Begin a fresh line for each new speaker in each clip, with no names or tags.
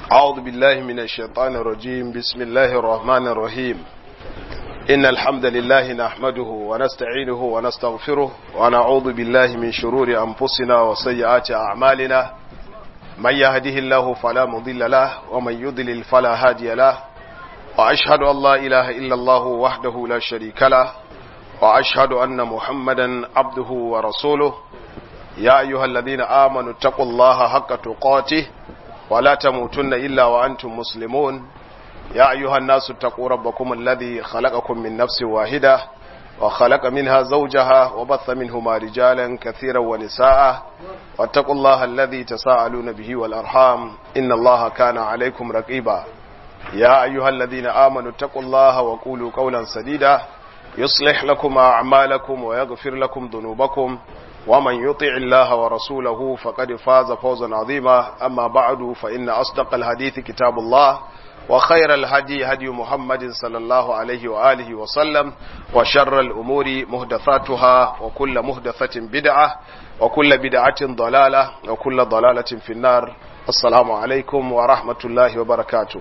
أعوذ بالله من الشيطان الرجيم بسم الله الرحمن الرحيم إن الحمد لله نحمده ونستعينه ونستغفره ونعوذ بالله من شرور أنفسنا وسيئات أعمالنا من يهده الله فلا مضل له ومن يضلل فلا هادي له وأشهد أن لا إله إلا الله وحده لا شريك له وأشهد أن محمدا عبده ورسوله يا أيها الذين آمنوا اتقوا الله حق تقاته ولا تموتن إلا وأنتم مسلمون يا أيها الناس اتقوا ربكم الذي خلقكم من نفس واحدة وخلق منها زوجها وبث منهما رجالا كثيرا ونساء واتقوا الله الذي تساءلون به والأرحام إن الله كان عليكم رقيبا يا أيها الذين آمنوا اتقوا الله وقولوا قولا سديدا يصلح لكم أعمالكم ويغفر لكم ذنوبكم ومن يطع الله ورسوله فقد فاز فوزا عظيما أما بعد فإن أصدق الحديث كتاب الله وخير الهدي هدي محمد صلى الله عليه وآله وسلم وشر الأمور مهدثاتها وكل مهدثة بدعة وكل بدعة ضلالة وكل ضلالة في النار السلام عليكم ورحمة الله وبركاته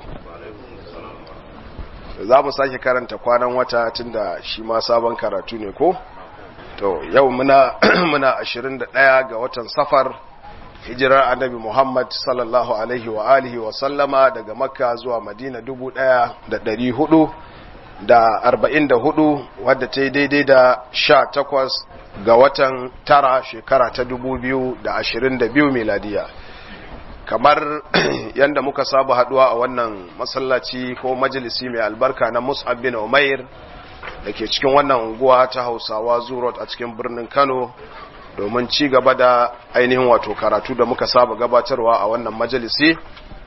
za mu sake karanta kwanan wata tunda shi ma sabon karatu ne ko to yau muna muna 21 ga watan safar hijirar annabi Muhammad sallallahu alaihi wa alihi wa sallama daga makka zuwa madina 1400 da 44 wadda ta yi daidai da 18 ga watan tara shekara ta 2022 miladiya kamar yadda muka saba haduwa a wannan masallaci ko majalisi mai albarka na mus'ab bin umair da ke cikin wannan unguwa ta hausawa zurot a cikin birnin kano domin ci gaba da ainihin wato karatu da muka saba gabatarwa a wannan majalisi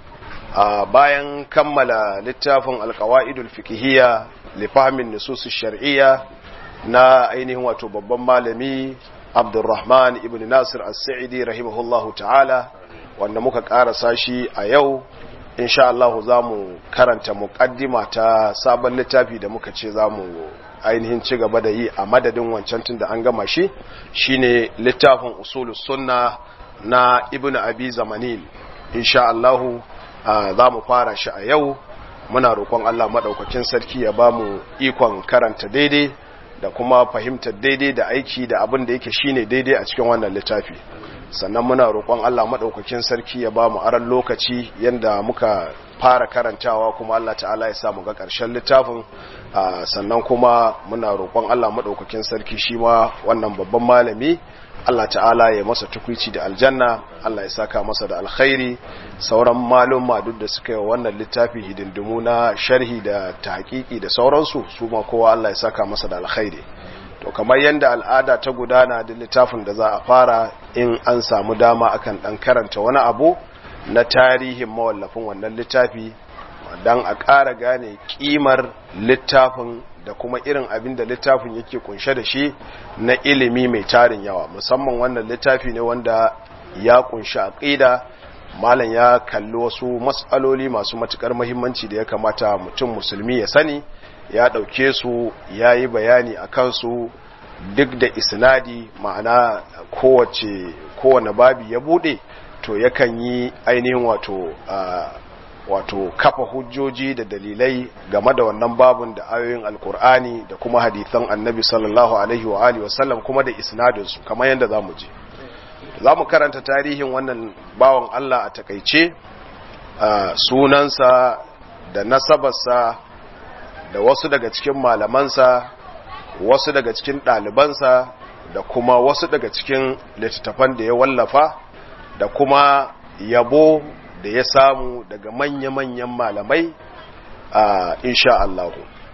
a bayan kammala littafin alkawa'idul fikihiyya lifamin nususus shar'iyya na ainihin wato babban malami abdurrahman ibn nasir as-sa'idi rahimahullahu ta'ala wanda muka karasa shi a yau insha Allah za mu karanta muƙaddima ta sabon littafi da muka ce za mu ainihin ci gaba da yi a madadin wancan tun da an gama shi shine littafin usulus sunna na ibn abi zamanil insha Allah za mu fara shi a yau muna roƙon Allah maɗaukakin sarki ya ba mu ikon karanta daidai da kuma fahimtar daidai da aiki da abin da yake shine daidai a cikin wannan littafi sannan muna roƙon Allah maɗaukakin sarki ya ba mu aran lokaci yadda muka fara karantawa kuma Allah ta'ala ya samu ga ƙarshen littafin sannan kuma muna roƙon Allah maɗaukakin sarki shi ma wannan babban malami Allah ta'ala ya masa tukwici da aljanna Allah ya saka masa da alkhairi sauran malumma duk da suka yi wannan littafi hidindimu na sharhi da tahqiqi da sauransu su ma kowa Allah ya saka masa da alkhairi to kamar yadda al'ada ta gudana da littafin da za a fara in an samu dama akan dan karanta wani abu na tarihin mawallafin wannan littafi don a ƙara gane ƙimar littafin da kuma irin abin da littafin yake kunshe da shi na ilimi mai tarin yawa musamman wannan littafi ne wanda ya kunshi aqida malam ya kalli wasu matsaloli masu matukar muhimmanci da ya kamata mutum musulmi ya sani ya ɗauke su ya yi bayani a kansu duk da isnadi ma'ana kowace kowane babi ya buɗe to yakan yi ainihin wato wato kafa hujjoji da dalilai game da wannan babun da ayoyin alkur'ani da kuma hadithan annabi sallallahu alaihi wa alihi wasallam kuma da isnadinsu kamar yadda za mu je za mu karanta tarihin wannan bawan Allah a takaice sunansa da nasabarsa da wasu daga cikin malamansa wasu daga cikin ɗalibansa da kuma wasu daga cikin littattafan da ya wallafa da kuma yabo da ya samu daga manya-manyan malamai a insha Allah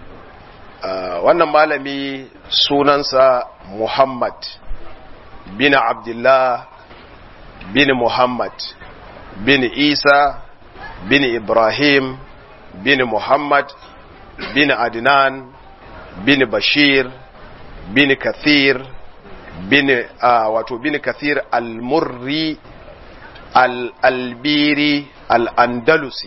wannan malami sunansa Muhammad bin Abdullah bin Muhammad bin Isa bin Ibrahim bin Muhammad bin Adnan bin Bashir bin Kathir bin uh, wato bin Kathir al-Murri al-Albiri al-Andalusi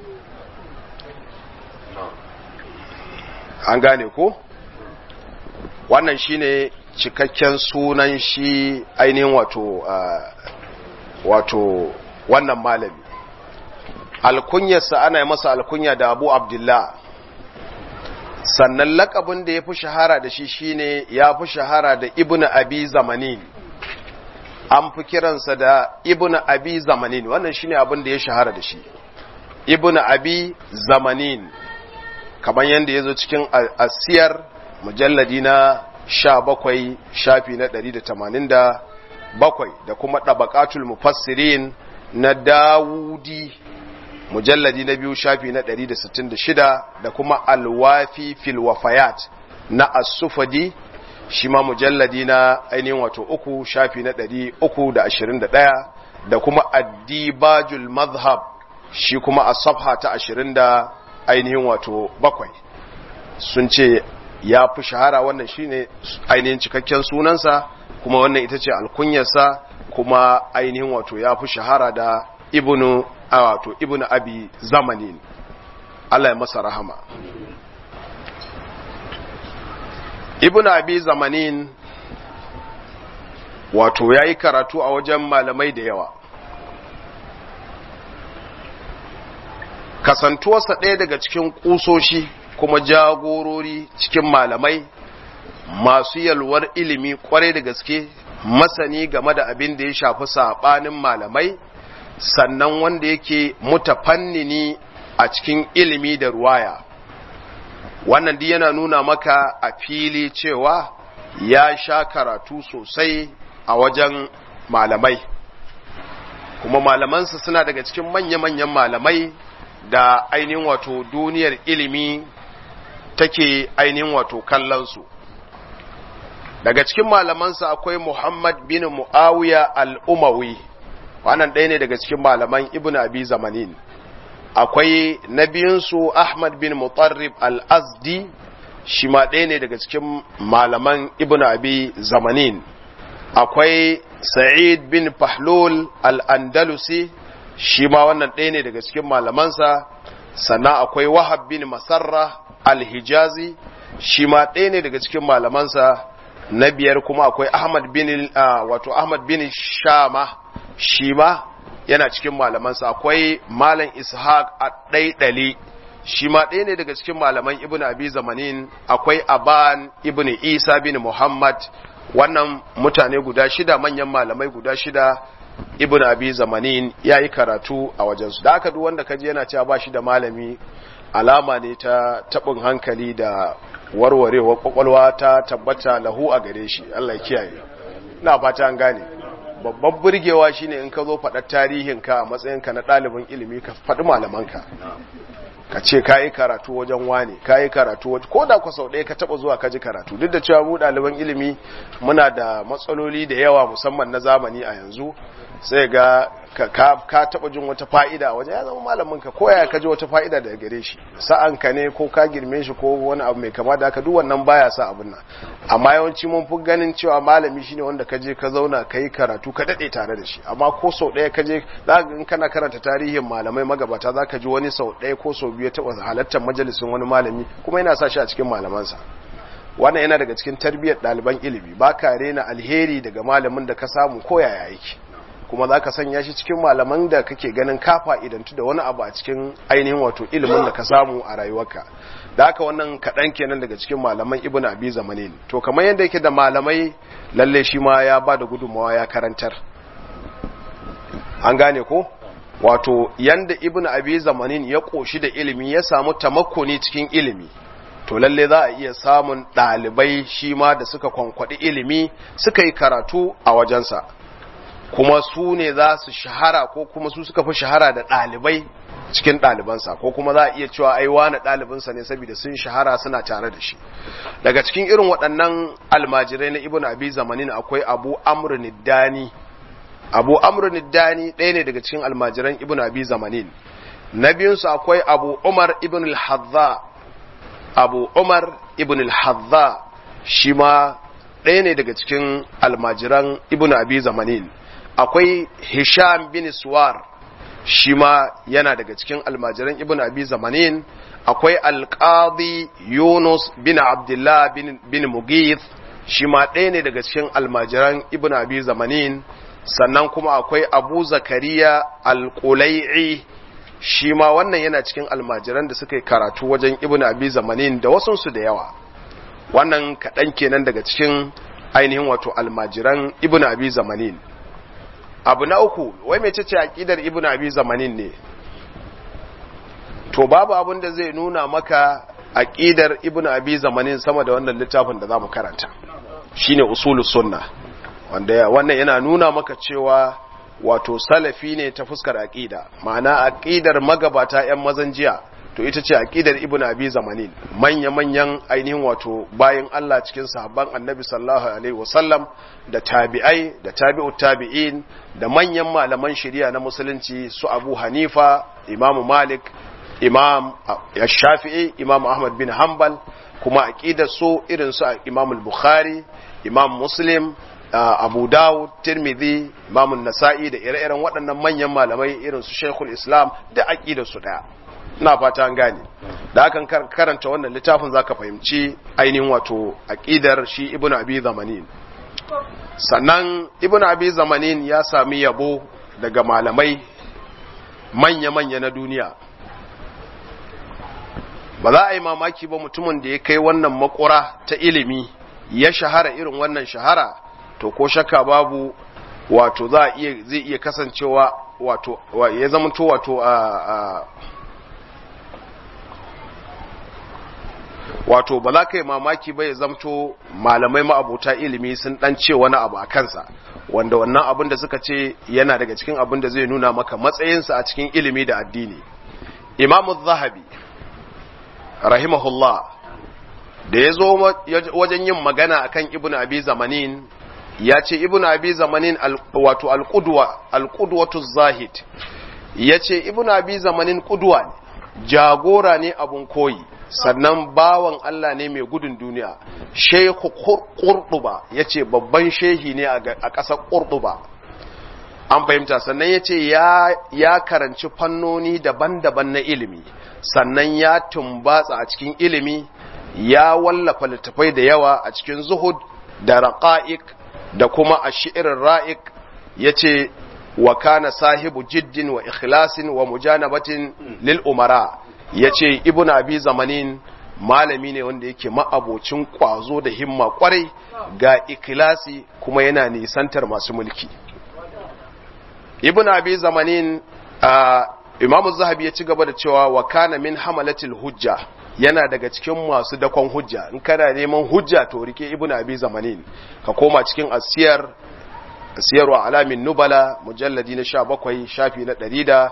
an gane ko wannan shine cikakken sunan shi ainihin wato uh, wato wannan malami alkunyarsa ana yi masa alkunya da abu abdullah sannan lakabin da ya fi shahara da shi shine ya fi shahara da ibn abi zamanin an fi kiransa da ibn abi zamanin wannan shine abin da ya shahara da shi ibn abi zamanin kamar yadda ya zo cikin asiyar mujalladi na sha bakwai shafi na ɗari da tamanin da bakwai da kuma ɗabaƙatul mufassirin na dawudi mujalladi na biyu shafi na 166 da kuma alwafi fil wafayat na asufadi shi ma mujalladi na ainihin wato uku shafi na 321 da kuma addibajul mazhab shi kuma a safha ta 20 da ainihin wato bakwai sun ce ya fi shahara wannan shine ainihin cikakken sunansa kuma wannan ita ce alkunyarsa kuma ainihin wato ya fi shahara da ibnu a wato ibnu abi zamanin Allah ya masa rahama ibnu abi zamanin wato ya yi karatu a wajen malamai da yawa kasantuwarsa ɗaya daga cikin ƙusoshi kuma jagorori cikin malamai masu yalwar ilimi kwarai da gaske masani game da abin da ya shafi saɓanin malamai sannan wanda yake mutafannini a cikin ilimi da ruwaya wannan duk yana nuna maka a fili cewa ya sha karatu sosai a wajen malamai kuma malamansa suna daga cikin manya-manyan malamai da ainihin wato duniyar ilimi take ainihin wato kallonsu daga cikin malamansa akwai Muhammad bin Muawiya al-Umawi wannan ɗaya ne daga cikin malaman Ibn Abi Zamanin akwai na biyunsu Ahmad bin Mutarrib al-Azdi shi ma ɗaya ne daga cikin malaman Ibn Abi Zamanin akwai Sa'id bin Fahlul al-Andalusi shi ma wannan ɗaya ne daga cikin malamansa sannan akwai Wahab bin Masarra al-Hijazi shi ma ɗaya ne daga cikin malamansa na biyar kuma akwai Ahmad bin wato Ahmad bin Shama shi ma yana cikin malamansa akwai Malam Ishaq ad-Daidali shi ma ɗaya ne daga cikin malaman Ibn Abi Zamanin akwai Aban Ibn Isa bin Muhammad wannan mutane guda shida manyan malamai guda shida Ibn Abi Zamanin yayi karatu a wajensu da aka duk wanda kaji yana cewa ba shi da malami alama ne ta tabin hankali da warwarewar kwakwalwa ta tabbata lahu a gare shi Allah ya kiyaye ina fata an gane babban burgewa shine in ka zo faɗar tarihinka a matsayinka na ɗalibin ilimi ka faɗi malamanka ka ce ka yi karatu wajen wane ka yi karatu wajen ko da ku sau ɗaya ka taɓa zuwa ka ji karatu duk da cewa mu ɗaliban ilimi muna da matsaloli da yawa musamman na zamani a yanzu sai ga ka taɓa jin wata fa'ida a wajen ya zama malamin ka ko ya ka ji wata fa'ida daga gare shi sa'an ka ne ko ka girme shi ko wani abu mai kama da haka duk wannan baya sa abin nan amma yawanci mun fi ganin cewa malami shine wanda ka je ka zauna ka yi karatu ka daɗe tare da shi amma ko sau ɗaya ka je in kana karanta tarihin malamai magabata za ka ji wani sau ɗaya ko sau biyu ya taɓa halartar majalisin wani malami kuma yana sa shi a cikin malamansa wannan yana daga cikin tarbiyyar ɗaliban ilimi ba ka rena alheri daga malamin da ka samu ko yaya yake kuma za ka sanya shi cikin malaman da kake ganin kafa idantu da wani abu a cikin ainihin wato ilimin da ka samu a rayuwarka da haka wannan kaɗan kenan daga cikin malaman ibn abi zamanin to kamar yadda yake da malamai lalle shi ma ya ba da gudunmawa ya karantar an gane ko wato yanda ibn abi zamanin ya ƙoshi da ilimi ya samu tamakkuni cikin ilimi to lalle za a iya samun ɗalibai shi ma da suka kwankwaɗi ilimi suka yi karatu a wajensa kuma su ne za su shahara ko kuma su suka fi shahara da ɗalibai cikin ɗalibansa ko kuma za a iya cewa ai wani ɗalibinsa ne saboda sun shahara suna tare da shi daga cikin irin waɗannan almajirai na ibn abi zamanin akwai abu amr niddani abu amr niddani ɗaya ne daga cikin almajiran ibn abi zamanin na biyunsu akwai abu umar ibn al-hadza abu umar ibn al-hadza shi ma ɗaya ne daga cikin almajiran ibn abi zamanin akwai hisham bin suwar shi ma yana daga cikin almajiran ibn abi zamanin akwai alqadi yunus bin abdullah bin, bin mugith shi ma ɗaya ne daga cikin almajiran ibn abi zamanin sannan kuma akwai abu zakariya alƙulai'i shi ma wannan yana cikin almajiran da suka yi karatu wajen ibn abi zamanin da wasunsu da yawa wannan kaɗan kenan daga cikin ainihin wato almajiran ibn abi zamanin abu na uku wai mai ce aƙidar ibn abi zamanin ne to babu abin da zai nuna maka aƙidar ibn abi zamanin sama da wannan littafin da za mu karanta shine usulus sunna wanda wannan yana nuna maka cewa wato salafi ne ta fuskar aqida ma'ana aqidar magabata yan mazan jiya to ita ce aqidar ibnu abi zamanin manya manyan ainihin wato bayan Allah cikin sahabban annabi sallallahu alaihi wasallam da tabi'ai da tabi'ut tabi'in da manyan malaman shari'a na musulunci su Abu Hanifa Imam Malik Imam Shafi'i Imam Ahmad bin Hanbal kuma aqidar su irin su Imam al-Bukhari Imam Muslim Uh, abu dawud tirmidhi imamun nasa'i da ire-iren waɗannan manyan malamai irin su shekul islam da aƙidar su ɗaya ina fata an gane da hakan karanta wannan littafin zaka fahimci ainihin wato aƙidar shi ibnu abi zamanin sannan ibnu abi zamanin ya sami yabo daga malamai manya-manya na duniya ba za a yi mamaki ba mutumin da ya kai wannan makura ta ilimi ya shahara irin wannan shahara to ko shakka babu wato za iya zai iya kasancewa wato ya zamanto wato a wato ba za ka yi mamaki ba ya zamto malamai ma'abuta ilimi sun dan ce wani abu a kansa wanda wannan abin da suka ce yana daga cikin abin da zai nuna maka matsayinsa a cikin ilimi da addini imamu zahabi rahimahullah da ya zo wajen yin magana akan ibnu abi zamanin ya ce ibn abi zamanin wato alƙudwa alƙudwatu zahid ya ce ibn abi zamanin ƙudwa ne jagora ne abun koyi sannan bawan Allah ne mai gudun duniya shehu ƙurɗuba ya ce babban shehi ne a ƙasar ƙurɗuba an fahimta sannan ya ce ya karanci fannoni daban-daban na ilimi sannan ya tumbatsa a cikin ilimi ya wallafa littafai da yawa a cikin zuhud da raqa'iq da kuma a shi'irin ra'ik ya ce wa kana sahibu jiddin wa ikhlasin wa mujanabatin lil umara ya ce ibn abi zamanin malami ne wanda yake ma'abocin kwazo da himma kwarai ga ikhlasi kuma yana nisantar masu mulki ibn abi zamanin imam zahabi ya ci gaba da cewa wa kana min hamalatil hujja yana daga cikin masu dakon hujja in kana neman hujja to rike ibnu abi zamanin ka koma cikin asiyar asiyar wa alamin nubala mujalladi na 17 shafi na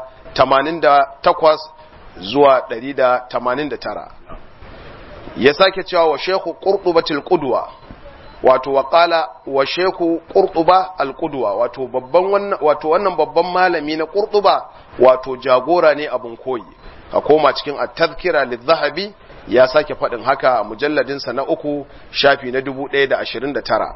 188 zuwa 189 ya sake cewa wa shekhu qurtubatil qudwa wato waqala wa shekhu qurtuba al qudwa wato babban wannan wato wannan babban malami na qurtuba wato jagora ne abun koyi ka koma cikin at-tadhkira lidh-dhahabi ya sake faɗin haka a mujalladin sa na uku shafi na 1029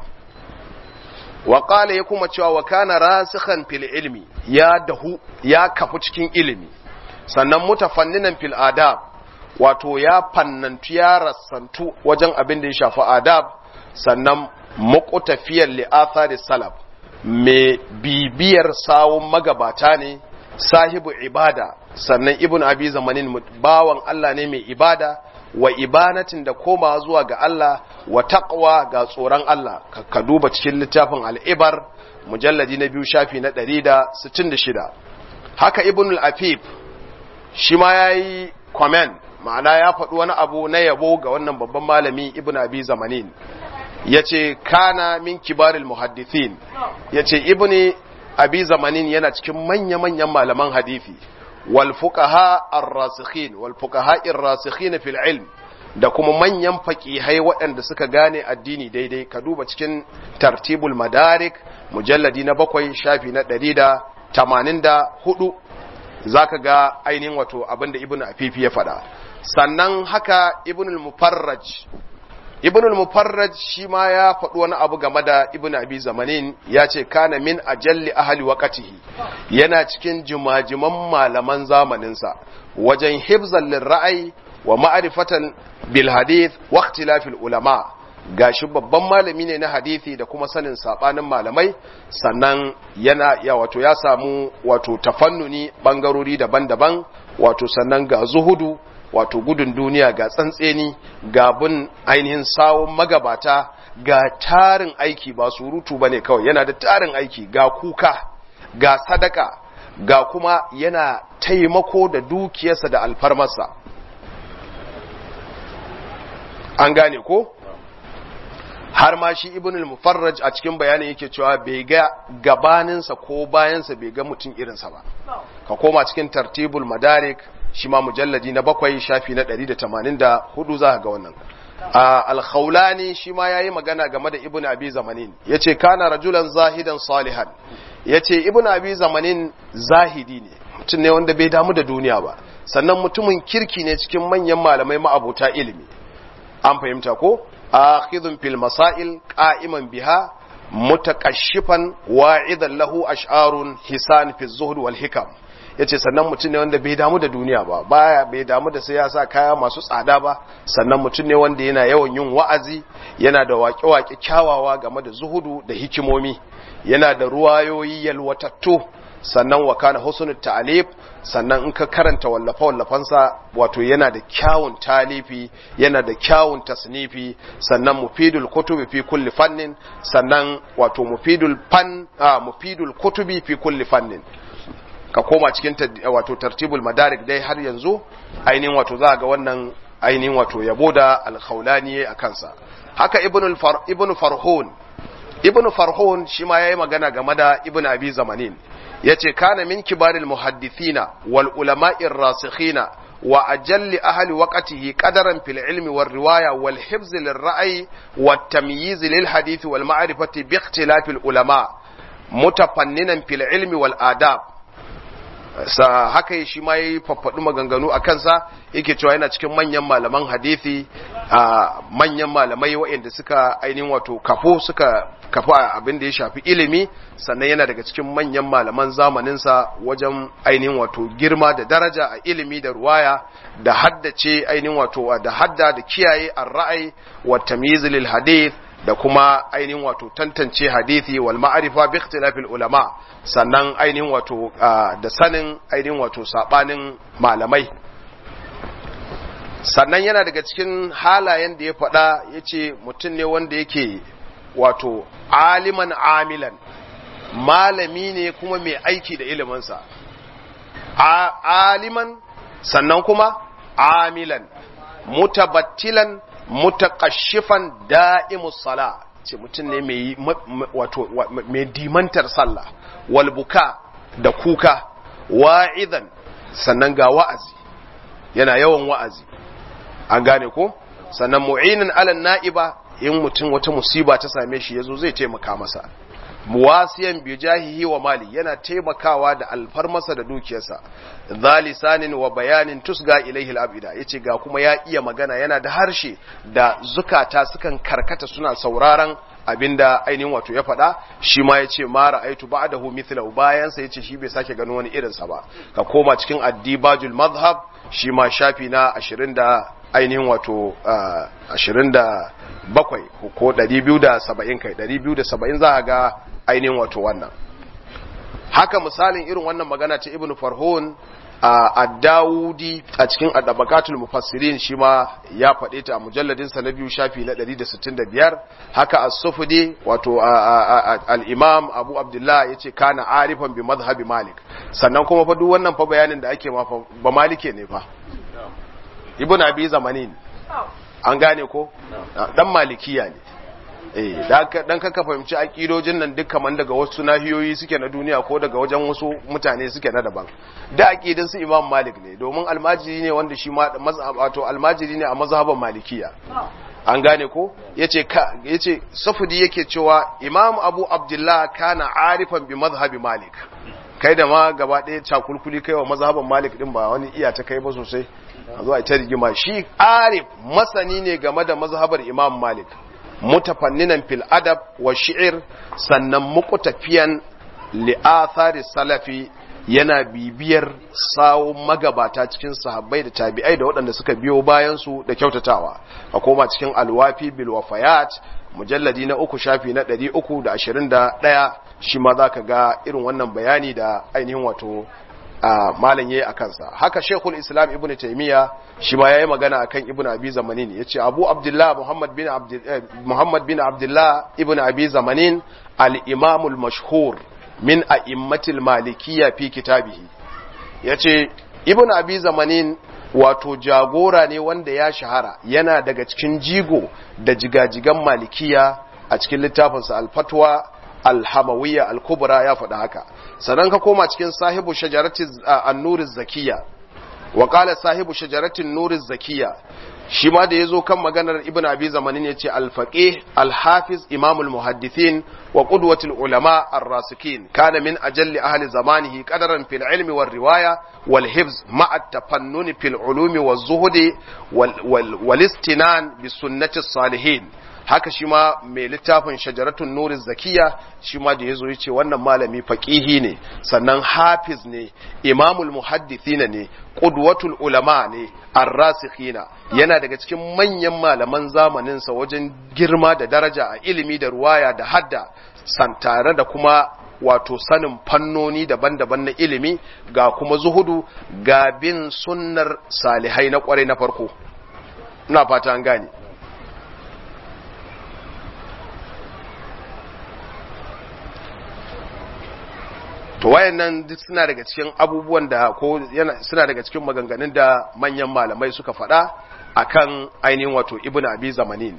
wa qala ya kuma cewa wa kana rasikhan fil ilmi ya dahu ya kafu cikin ilimi sannan mutafanninan fil adab wato ya fannantu ya rassantu wajen abin da ya shafi adab sannan muqtafiyar li athari salaf mai bibiyar sawun magabata ne sahibu ibada sannan ibn abi zamanin bawan Allah ne mai ibada wa ibanatin da koma zuwa ga Allah wa taqwa ga tsoron Allah ka duba cikin littafin al'ibar mujalladi na biyu shafi na 166 haka ibn al-afif shi ma yayi comment ma'ana ya faɗi wani abu na yabo ga wannan babban malami ibn abi zamanin yace kana min kibaril muhaddithin yace ibn abi zamanin yana cikin manya-manyan malaman hadisi wal fuqaha ar-rasikhin wal fuqaha ar-rasikhin fil ilm da kuma manyan faqihai waɗanda suka gane addini daidai ka duba cikin tartibul madarik mujalladi na bakwai shafi na ɗari da tamanin da hudu zaka ga ainihin wato abinda ibn afifi ya faɗa sannan haka ibn al-mufarraj ibn al-mufarraj shi ma ya faɗi wani abu game da ibn abi zamanin ya ce kana min ajalli ahli waqatihi yana cikin jimajiman malaman zamaninsa wajen hibzan lirra'ayi wa ma'rifatan bil hadith wa ikhtilafil ulama gashi babban malami ne na hadisi da kuma sanin sabanin malamai sannan yana ya wato ya samu wato tafannuni bangarori daban-daban wato sannan ga zuhudu wato gudun duniya ga tsantseni ga bin ainihin sawun magabata ga tarin aiki ba surutu bane kawai yana da tarin aiki ga kuka ga sadaka ga kuma yana taimako da dukiyarsa da alfarmarsa an gane ko har ma shi ibn al-mufarraj a cikin bayanin yake cewa bai ga gabaninsa ko bayansa bai ga mutum irinsa ba ka koma cikin tartibul madarik shi ma mujalladi na bakwai shafi na 184 za ga wannan al-khawlani shi ma yayi magana game da ibn abi zamanin yace kana rajulan zahidan salihan yace ibn abi zamanin zahidi ne mutum ne wanda bai damu da duniya ba sannan mutumin kirki ne cikin manyan malamai ma'abota ilimi an fahimta ko akhidhun fil masail qa'iman biha mutakashifan wa'idan lahu ash'arun hisan fi zuhd wal hikam yace sannan mutum ne wanda bai damu da duniya ba baya bai damu da sai ya sa kaya masu tsada ba sannan mutum ne wanda yana yawan yin wa'azi yana da waƙe-waƙe kyawawa game da zuhudu da hikimomi yana da ruwayoyi yalwatattu sannan wa kana husnul ta'alif sannan in ka karanta wallafa wallafansa wato yana da kyawun talifi yana da kyawun tasnifi sannan mufidul kutubi fi kulli fannin sannan wato mufidul fan a mufidul kutubi fi kulli fannin ka koma cikin wato tartibul madarik dai har yanzu ainihin wato za ga wannan ainihin wato yabo da alkhawlani a kansa haka ibn ibn farhun ibn farhun shi ma yayi magana game da ibn abi zamanin yace kana min kibaril muhaddithina wal ulama'ir rasikhina wa ajalli ahli waqtihi qadaran fil ilmi war riwaya wal hifz lir ra'yi wat tamyiz lil hadith wal ma'rifati bi ikhtilaf al ulama mutafanninan fil ilmi wal adab sa haka shi ma yayi faffadu maganganu a kansa yake cewa yana cikin manyan malaman hadisi a manyan malamai waɗanda suka ainihin wato kafo suka kafa abin da ya shafi ilimi sannan yana daga cikin manyan malaman zamaninsa wajen ainihin wato girma da daraja a ilimi da ruwaya da haddace ainihin wato da hadda da kiyaye ar-ra'ayi wa tamyiz lil hadith da kuma ainihin wato tantance hadithi wal ma'arifa bi ikhtilafil ulama sannan ainihin wato da sanin ainihin wato sabanin malamai sannan yana daga cikin halayen da ya faɗa yace mutum ne wanda yake wato aliman amilan malami ne kuma mai aiki da iliminsa aliman sannan kuma amilan mutabattilan mutakashifan da'imus sala ce mutum ne mai wato mai dimantar sallah wal buka da kuka wa'idan sannan ga wa'azi yana yawan wa'azi an gane ko sannan mu'inin alal na'iba in mutum wata musiba ta same shi yazo zai taimaka masa muwasiyan bi jahihi wa mali yana taimakawa da alfarmasa da dukiyarsa zalisanin wa bayanin tusga ilaihi al-abida yace ga kuma ya iya magana yana da harshe da zukata sukan karkata suna sauraron abinda ainihin wato ya faɗa shi ma yace ma ra'aitu ba'dahu mithlahu bayan sa yace shi bai sake ganin wani irin sa ba ka koma cikin addibajul madhhab shi ma shafi na 20 da ainihin wato 27 ko 270 kai 270 za a ga ainihin wato wannan haka misalin irin wannan magana ta ibn farhun a dawudi a cikin adabakatul mufassirin shi ma ya faɗe ta a mujalladinsa na biyu shafi na 165 haka as-sufudi wato al-imam abu abdullah yace kana arifan bi madhhabi malik sannan kuma fa duk wannan fa bayanin da ake ma ba malike ne fa ibn abi zamanin an gane ko dan malikiya ne eh dan ka fahimci akidojin nan duk kaman daga wasu nahiyoyi suke na duniya ko daga wajen wasu mutane suke na daban da akidin su imam malik ne domin almajiri ne wanda shi ma wato almajiri ne a mazhaban malikiya an gane ko yace ka yace safudi yake cewa imam abu abdullah kana arifan bi mazhabi malik kai da ma gaba ɗaya cakulkuli kai wa mazhaban malik din ba wani iya ta kai ba sosai a zuwa ita rigima shi arif masani ne game da mazhabar imam malik mutafanninan fil adab wa shi'ir sannan muku tafiyan li'athari salafi yana bibiyar sawun magabata cikin sahabbai da tabi'ai da waɗanda suka biyo bayan su da kyautatawa a koma cikin alwafi bil wafayat mujalladi na uku shafi na ɗari uku da ashirin da ɗaya shi ma za ka ga irin wannan bayani da ainihin wato malam yayi akan sa haka Sheikhul Islam Ibn Taymiya shi ma yayi magana akan Ibn Abi Zamanin yace Abu Abdullah Muhammad bin Abd Muhammad bin Abdullah Ibn Abi Zamanin al-Imam al-mashhur min a'immatil malikiyya fi kitabihi yace Ibn Abi Zamanin wato jagora ne wanda ya shahara yana daga cikin jigo da jigajigan malikiya a cikin littafinsa al-fatwa al-hamawiyya al-kubra ya faɗi haka sannan ka koma cikin sahibu shajarati an-nuriz zakiya wa qala sahibu shajarati an-nuriz zakiya shi ma da yazo kan maganar ibnu abi zamanin yace al-faqih al-hafiz imam al-muhaddithin wa qudwatul ulama ar-rasikin kana min ajalli ahli zamanihi qadaran fil ilmi war riwaya wal hifz ma'a at-tafannun fil ulumi waz zuhdi wal istinan bis sunnati salihin haka shi ma mai littafin shajaratun nurin zakiya shi ma da ya zo ce wannan malami faƙihi ne sannan hafiz ne imamul muhaddithina ne ƙudwatul ulama ne arrasikhina yana daga cikin manyan malaman zamaninsa wajen girma da daraja a ilimi da ruwaya da hadda san tare da kuma wato sanin fannoni daban-daban na ilimi ga kuma zuhudu ga bin sunnar salihai na kwarai na farko ina fata an gane to wayannan duk suna daga cikin abubuwan da ko suna daga cikin maganganun da manyan malamai suka faɗa akan ainihin wato ibnu abi zamanin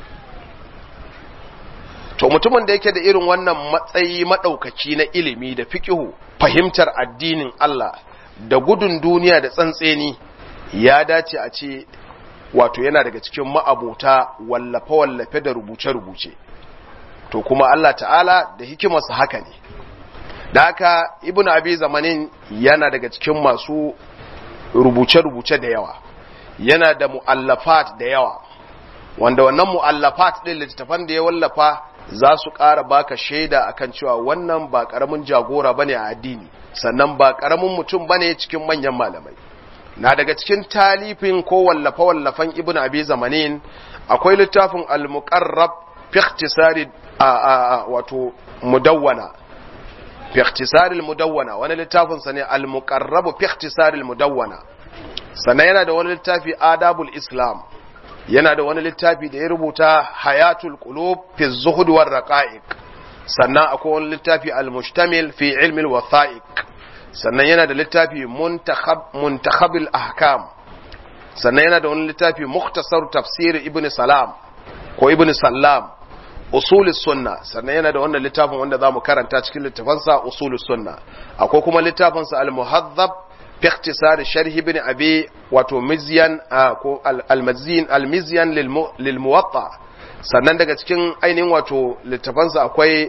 to mutumin da yake da irin wannan matsayi madaukaki na ilimi da fiqihu fahimtar addinin Allah da gudun duniya da tsantseni ya dace a ce wato yana daga cikin ma'abota wallafe-wallafe da rubuce-rubuce to kuma Allah ta'ala da hikimarsa haka ne da haka ibn abi zamanin yana daga cikin masu rubuce-rubuce da yawa yana da mu'allafat da yawa wanda wannan mu'allafat ɗin littattafan da ya wallafa za su ƙara baka shaida akan cewa wannan ba ƙaramin jagora bane a addini sannan ba ƙaramin mutum bane cikin manyan malamai na daga cikin talifin ko wallafa-wallafan ibn abi zamanin akwai littafin al-muqarrab fi ikhtisari wato mudawwana fi ikhtisari al-mudawwana wani littafin sa ne al-muqarrab fi ikhtisari al-mudawwana sannan yana da wani littafi adabul islam yana da wani littafi da ya rubuta hayatul qulub fi zuhud war raqa'iq sannan akwai wani littafi al-mushtamil fi ilmi al-watha'iq sannan yana da littafi muntakhabil ahkam sannan yana da wani littafi mukhtasar tafsir ibn salam ko ibn sallam usulus sunna sannan yana da wannan littafin wanda zamu karanta cikin littafansa usulus sunna akwai kuma littafinsa al-muhaddab fi ikhtisar sharh ibn abi wato mizyan ko al-mazin al-mizyan lil muwatta sannan daga cikin ainihin wato littafansa akwai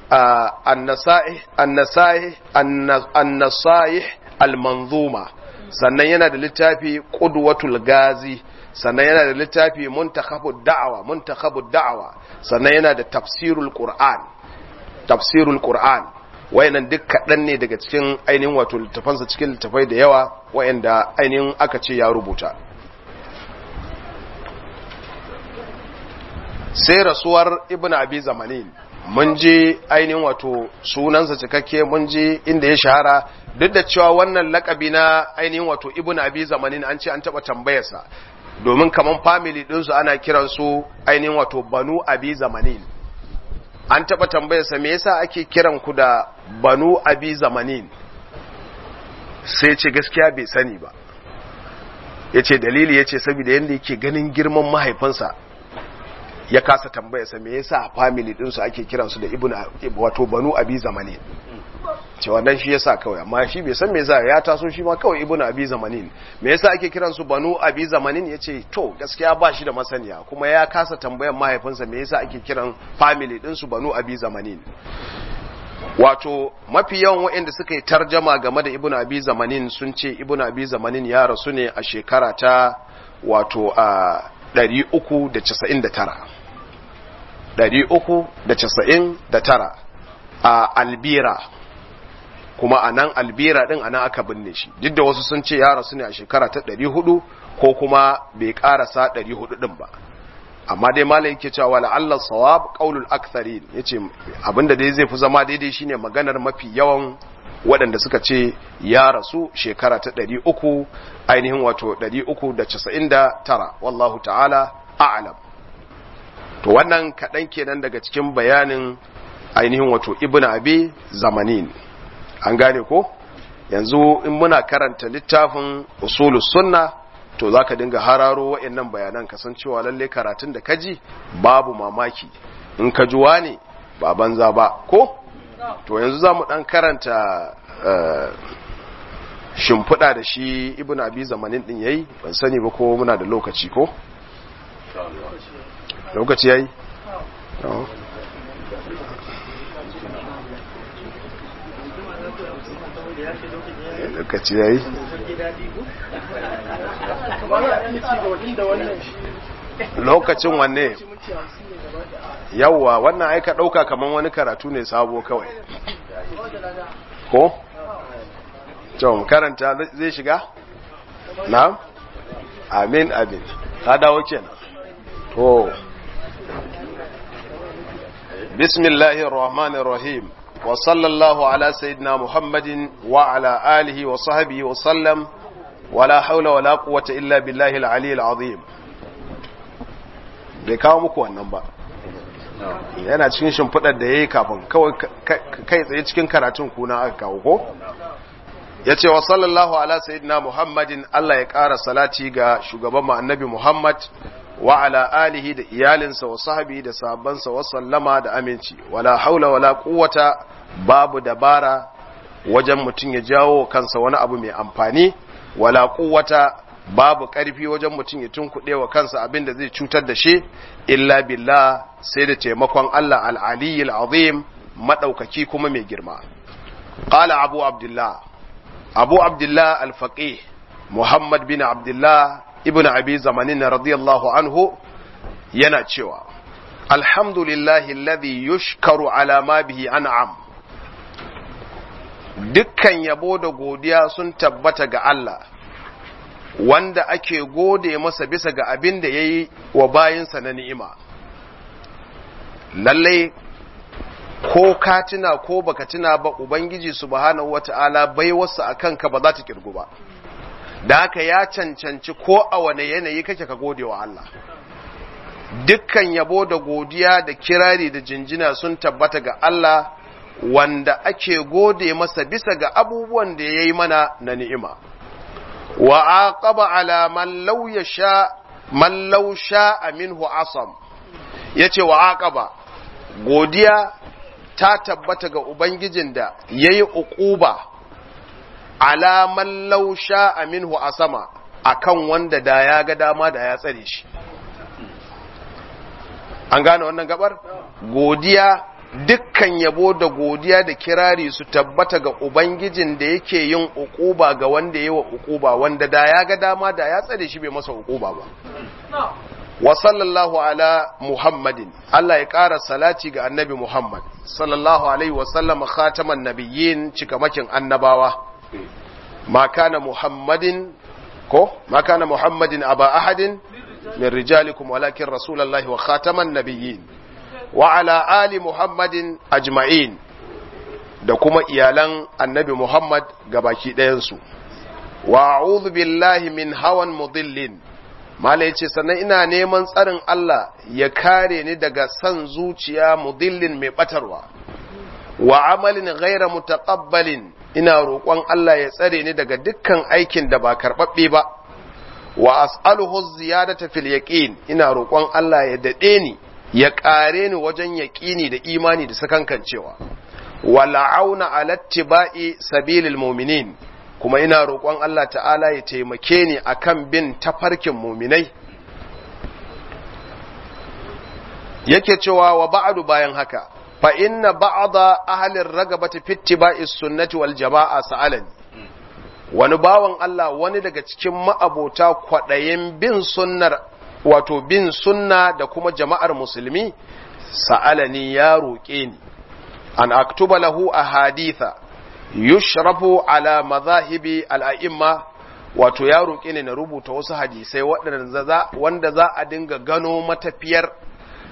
annasaih almanzuma sannan yana da littafi qudwatul gazi sannan yana da littafi muntakhabud da'awa muntakhabud da'awa sannan yana da tafsirul qur'an tafsirul qur'an wayannan duk kaɗan ne daga cikin ainihin wato littafansa cikin littafai da yawa wayanda ainihin aka ce ya rubuta sai rasuwar ibn abi zamanin mun je ainihin wato sunansa cikakke mun je inda ya shahara duk da cewa wannan lakabi na ainihin wato ibn abi zamanin an ce an taba tambayarsa domin kaman family ɗinsu ana kiransu ainihin wato banu abi zamanin an taba tambayarsa me yasa ake kiran ku da banu abi zamanin sai ce gaskiya bai sani ba yace dalili yace saboda yanda yake ganin girman mahaifinsa ya kasa tambaya sa me yasa family din su ake kiransu da ibnu wato banu abi zamani ce wannan shi yasa kawai amma shi bai san me yasa ya taso shi ma kawai ibnu abi zamanin me yasa ake kiransu banu abi zamanin yace to gaskiya ba shi da masaniya kuma ya kasa tambayan mahaifinsa me yasa ake kiran family din su banu abi zamanin wato mafi yawan waɗanda suka yi tarjama game da ibnu abi zamanin sun ce ibnu abi zamanin ya rasu ne a shekara ta wato a 399 399 a albira kuma a nan albira din a nan aka binne shi duk da wasu sun ce ya rasu ne a shekara ta 400 ko kuma bai karasa 400 din ba amma dai malai yake cewa la'alla sawab qaulul aktharin yace abinda dai zai fi zama daidai shine maganar mafi yawan waɗanda suka ce ya rasu shekara ta ɗari uku ainihin wato ɗari uku da casa'in da tara wallahu ta'ala a'alam to wannan kaɗan kenan daga cikin bayanin ainihin wato ibn abi zamanin an gane ko yanzu in muna karanta littafin usulus sunna to za ka dinga hararo wa'annan bayanan kasancewa lalle karatun da kaji babu mamaki in ka juwa ne ba banza ba ko to yanzu za mu ɗan karanta shimfiɗa da shi ibn abi zamanin ɗin yayi ban sani ba ko muna da lokaci ko lokaci yayi lokaci yayi lokacin wanne yawwa wannan aika ɗauka kamar wani karatu ne sabo kawai ko? cewa karanta zai shiga? na? amin amin ta dawo kenan to bismillahir rahmanir rahim wa sallallahu ala sayyidina muhammadin wa ala alihi wa sahbihi wa sallam wala haula wala quwwata illa billahi al-ali al-azim bai kawo muku wannan ba yana cikin shimfidar da yayi kafin kawai kai tsaye cikin karatun kuna aka kawo ko yace wa sallallahu ala sayyidina muhammadin Allah ya ƙara salati ga shugaban mu annabi muhammad wa ala alihi da iyalinsa wa sahbihi da sahabbansa wa sallama da aminci wala haula wala quwwata babu dabara wajen mutum ya jawo kansa wani abu mai amfani wala quwwata babu ƙarfi wajen mutum ya tunkuɗe wa kansa abin da zai cutar da shi illa billah sai da taimakon Allah al-aliyyil azim madaukaki kuma mai girma qala abu abdullah abu abdullah al-faqih muhammad bin abdullah ibn abi zamanin radiyallahu anhu yana cewa alhamdulillahi alladhi yushkaru ala ma bihi an'am dukkan yabo da godiya sun tabbata ga Allah wanda ake gode masa bisa ga abin da ya yi wa bayinsa na ni'ima lallai ko ka tuna ko baka tuna ba ubangiji subhanahu wata'ala bai wasu a kanka ba za ta kirgu ba da haka ya cancanci ko a wane yanayi kake ka gode wa Allah dukkan yabo da godiya da kirari da jinjina sun tabbata ga Allah wanda ake gode masa bisa ga abubuwan da ya yi mana na ni'ima wa aqaba ala man law yasha man law sha'a minhu asam yace wa aqaba godiya ta tabbata ga ubangijin da yayi uquba ala man law sha'a minhu asama akan wanda da ya ga dama da ya tsare shi an gane wannan gabar godiya dukkan yabo da godiya da kirari su tabbata ga Ubangijin da yake yin ukuba ga wanda yi wa ukuba wanda da ya ga dama da ya tsare shi bai masa ukuba ba. Wa sallallahu ala Muhammadin, Allah ya ƙara salati ga annabi Muhammad, sallallahu alaihi wasallama khataman nabiyyin cikamakin annabawa. Ma kana Muhammadin, ko? Ma kana Muhammadin aba ahadin min rijalikum walakin rasulallahi wa khataman nabiyyin. wa ala ali muhammadin ajma'in da kuma iyalan annabi muhammad gabaki ɗayansu wa a'udhu billahi min hawan mudillin mala yace sannan ina neman tsarin Allah ya kare ni daga san zuciya mudillin mai batarwa wa amalin ghaira mutaqabbalin ina roƙon Allah ya tsare ni daga dukkan aikin da ba karɓaɓɓe ba wa as'aluhu ziyadata fil yaqin ina roƙon Allah ya dade ni ya ƙare ni wajen yaƙini da imani da sakankancewa wala'auna alattiba'i sabilil mu'minin kuma ina roƙon Allah ta'ala ya taimake ni akan bin tafarkin muminai yake cewa wa ba'du bayan haka fa inna ba'da ahlir ragabati fi ittiba'is sunnati wal jama'a sa'alani wani bawan Allah wani daga cikin ma'abota kwaɗayin bin sunnar wato bin sunna da kuma jama'ar musulmi sa'alani ya roƙe ni an aktuba lahu a haditha yushrafu ala mazahibi al'a'imma wato ya roƙe ni na rubuta wasu hadisai wanda za a dinga gano matafiyar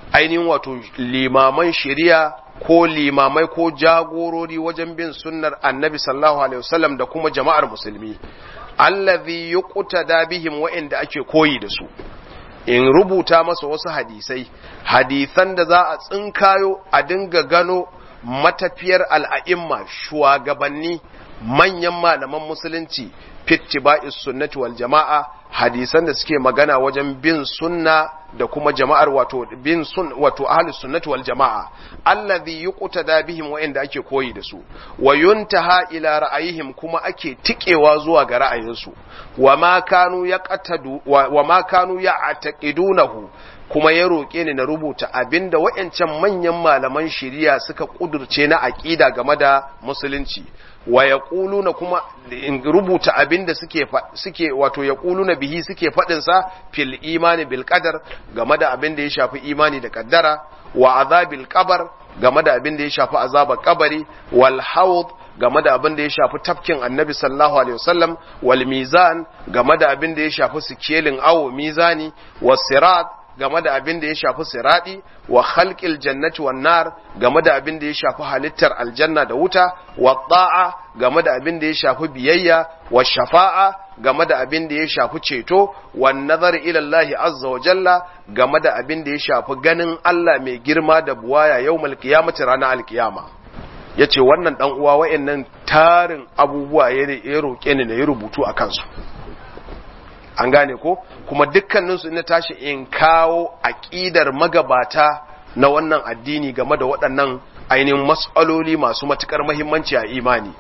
ainihin wato limaman shari'a ko limamai ko jagorori wajen bin sunnar annabi sallallahu alaihi wasallam da kuma jama'ar musulmi allazi yuqtada bihim wa'inda ake koyi da su in rubuta masa wasu hadisai hadisan da za a tsinkayo a dinga gano matafiyar al'a'imma shugabanni manyan malaman musulunci fittiba'is sunnati wal jama'a hadisan da suke magana wajen bin sunna da kuma jama'ar wato bin sun wato ahlus sunnati wal jama'a allazi yuqtada bihim wa inda ake koyi da su wa yuntaha ila ra'ayihim kuma ake tikewa zuwa ga ra'ayinsu wa ma kanu yaqtadu wa ma kanu ya'taqidunahu kuma ya roƙe ni na rubuta abinda waɗancan manyan malaman shari'a suka kudurce na aƙida game da musulunci wa yaquluna kuma in rubuta abinda suke suke wato yaquluna bihi suke fadin sa fil imani bil qadar game da abinda ya shafi imani da kaddara wa azabil qabr game da abinda ya shafi azabar kabari wal hawd game da abin da ya shafi tafkin annabi sallallahu alaihi wasallam wal mizan game da abin da ya shafi sikelin awo mizani was sirat game da abin da ya shafi siradi wa khalqil jannati wan nar game da abin da ya shafi halittar aljanna da wuta wa ta'a game da abin da ya shafi biyayya wa shafa'a game da abin da ya shafi ceto wan nazar ila Allah azza wa jalla game da abin da ya shafi ganin Allah mai girma da buwaya yawmal qiyamati ranar alkiyama yace wannan dan uwa wayannan tarin abubuwa ya roke ni na yi rubutu a kansu an gane ko kuma dukkaninsu ina tashi in kawo aƙidar magabata na wannan addini game da waɗannan ainihin matsaloli masu matuƙar mahimmanci a imani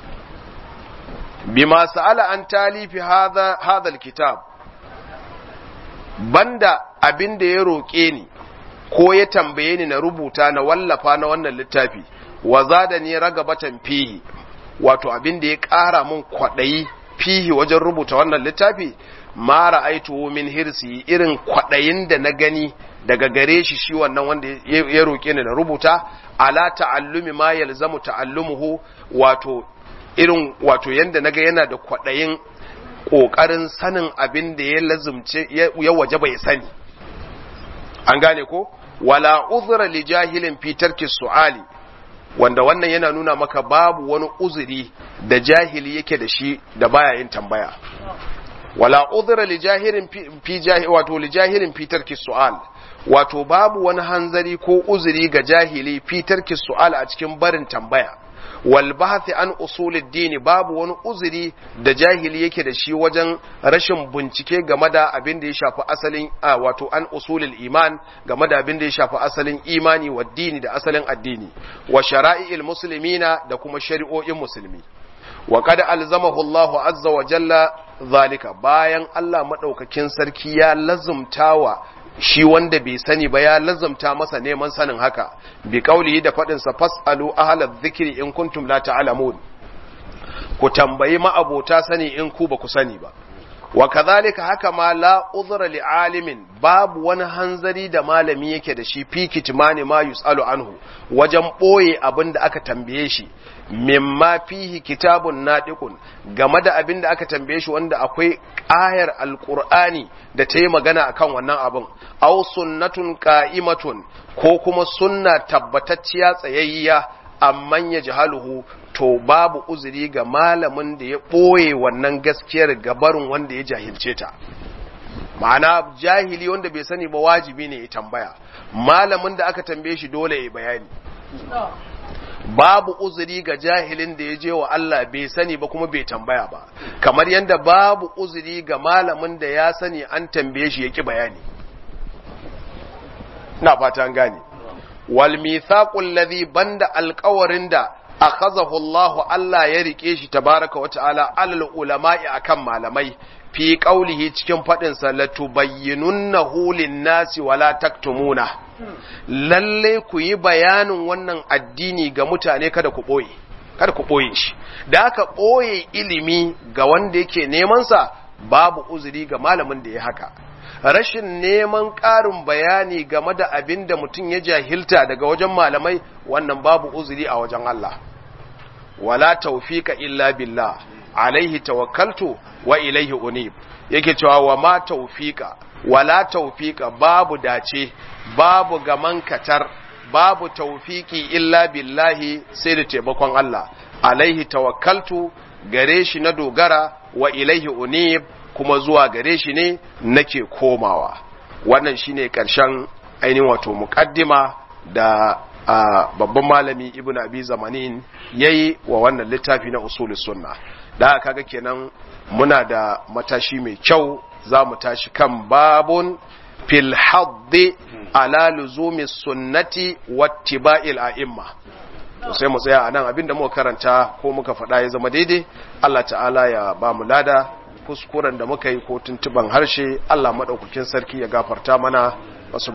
bima sa'ala an talifi hadha kitab banda abin da ya roƙe ni ko ya tambaye ni na rubuta na wallafa na wannan littafi wa zada ni ragabatan fihi wato abin da ya ƙara mun kwaɗayi fihi wajen rubuta wannan littafi ma ra'aitu min hirsi irin kwadayin da na gani daga gare shi shi wannan wanda ya roke ni da rubuta ala ta'allumi ma yalzamu ta'allumuhu wato irin wato yanda naga yana da kwadayin kokarin sanin abin da ya lazumce ya waje bai sani an gane ko wala uzra li jahilin fi tarki su'ali wanda wannan yana nuna maka babu wani uzuri da jahili yake da shi da baya yin tambaya wala udhra li jahirin fi jahi wato li jahirin fi tarki su'al wato babu wani hanzari ko uzuri ga jahili fi tarki su'al a cikin barin tambaya wal bahthi an usulid din babu wani uzuri da jahili yake da shi wajen rashin bincike game da abin da ya shafi asalin wato an usulil iman game da abin da ya shafi asalin imani wa dini da asalin addini wa shara'i'il muslimina da kuma shari'o'in musulmi wa kada alzamahu Allahu azza wa jalla zalika bayan Allah madaukakin sarki ya lazumtawa shi wanda bai sani ba ya lazumta masa neman sanin haka bi kaulihi da fadin sa fasalu ahlal dhikri in kuntum la ta'lamun ku tambayi ma'abota sani in ku ba ku sani ba wa kadhalika haka ma la uzra li alimin babu wani hanzari da malami yake da shi fi kitmani ma yusalu anhu wajen boye abin da aka tambaye shi mimma fihi kitabun nadiqun game da abin da aka tambaye shi wanda akwai ayar alqur'ani da ta yi magana akan wannan abin aw sunnatun qa'imatun ko kuma sunna tabbatacciya tsayayya amman ya jahaluhu to babu uzuri ga malamin da ya ɓoye wannan gaskiyar gabarin wanda ya jahilce ta ma'ana jahili wanda bai sani ba wajibi ne ya tambaya malamin da aka tambaye shi dole ya bayani babu uzuri ga jahilin da ya je wa Allah bai sani ba kuma bai tambaya ba kamar yadda babu uzuri ga malamin da ya sani an tambaye shi ya ki bayani na fata an gane wal mithaqul ladhi banda alqawarin da akhazahu Allah Allah ya rike shi tabaraka wa ta'ala alal ulama'i akan malamai fi qaulihi cikin fadin sa latubayyinunnahu lin-nasi wala taktumuna lalle ku yi bayanin wannan addini ga mutane kada ku boye kada ku boye shi da aka boye ilimi ga wanda yake neman sa babu uzuri ga malamin da ya haka rashin neman ƙarin bayani game da abin da mutum ya jahilta daga wajen malamai wannan babu uzuri a wajen Allah wala taufika illa billah alaihi tawakkaltu wa ilaihi unib yake cewa wa ma taufika wala tawfiqa babu dace babu gaman katar babu tawfiki illa billahi sai da taimakon Allah alaihi tawakkaltu gare shi na dogara wa ilaihi unib kuma zuwa gare shi ne nake komawa wannan shine karshen ainihin wato muqaddima da babban malami ibn abi zamanin yayi wa wannan littafi na usul sunna da kaga kenan muna da matashi mai kyau za mu tashi kan babun fil haddi ala luzumi sunnati wattiba'il a'imma to sai mu tsaya anan abinda muka karanta ko muka faɗa ya zama daidai Allah ta'ala ya ba mu lada kuskuren da muka yi ko tuntuban harshe Allah madaukakin sarki ya gafarta mana